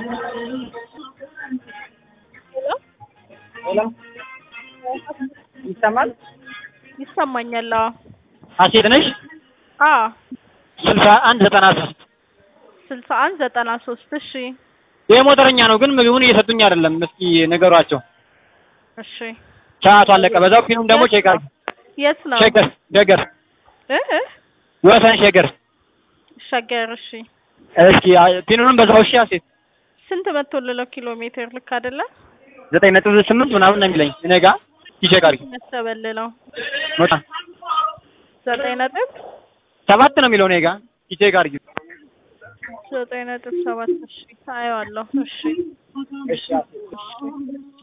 ሄሎ ይሰማል? ይሰማኛል። አዎ ሀሴት ነሽ? አዎ ስልሳ አንድ ዘጠና ሶስት ስልሳ አንድ ዘጠና ሶስት እሺ ይሄ ሞተረኛ ነው፣ ግን ምግቡን እየሰጡኝ አይደለም። እስኪ ንገሯቸው። እሺ ሰዓቱ አለቀ። በዛው ፊልም ደግሞ ቼክ አድርጊ። የት ነው ሸገር ሸገር እ እ ወሰን ሸገር። ሸገር እሺ እስኪ ፊልሙንም በዛው እሺ። ሀሴት ስንት መቶልለው ኪሎ ሜትር ልክ አይደለ ዘጠኝ ነጥብ ስምንት ምናምን ነው የሚለኝ እኔ ጋ ቼክ አድርጊ። መተበልለው ሞታ ዘጠኝ ነጥብ ሰባት ነው የሚለው እኔ ጋ ቼክ አድርጊ። ዘጠኝ ነጥብ ሰባት እሺ አየዋለሁ እሺ እሺ እሺ